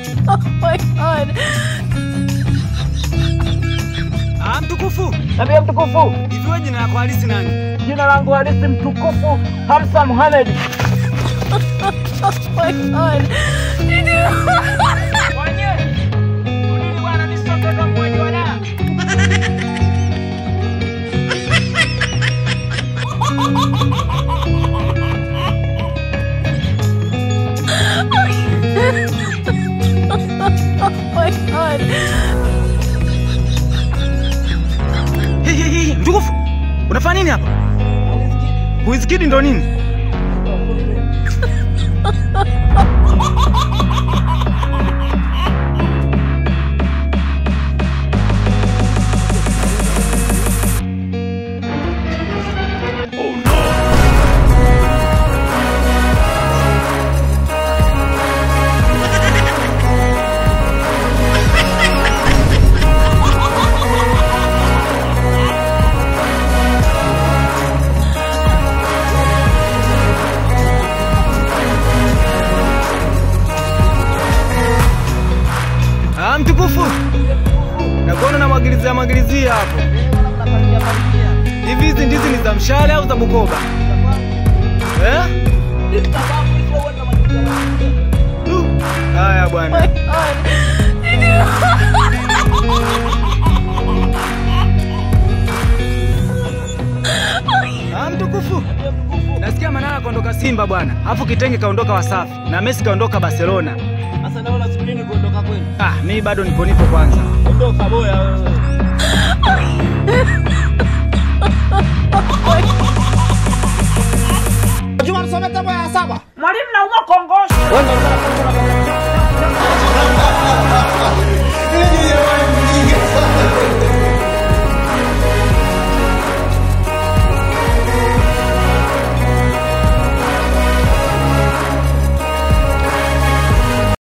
Oh my god. Ah, mtukufu. Nabii mtukufu, Hivi wewe jina lako halisi nani? jina langu halisi mtukufu Hamsa Mohamed. Oh my god. Oh my god. Hey, hey, hey, mtukufu. Unafanya nini hapa? Wizkid ndo nini? Ah, mtukufu. Nakuona namwagilizia mwagilizia hapo. Hivi hizi ndizi ni za mshale au za Bukoba? Eh? Du. Haya Oh bwana. my god. Ah, mtukufu. Nasikia Manara kaondoka Simba bwana. Alafu Kitenge kaondoka Wasafi na Messi kaondoka Barcelona. Sasa naona subiri kuondoka kwenu. Ah, mimi bado niko nipo kwanza. Ondoka boya wewe. Juma msome tabu ya saba. Mwalimu naumwa kongosho. Wewe ndio unataka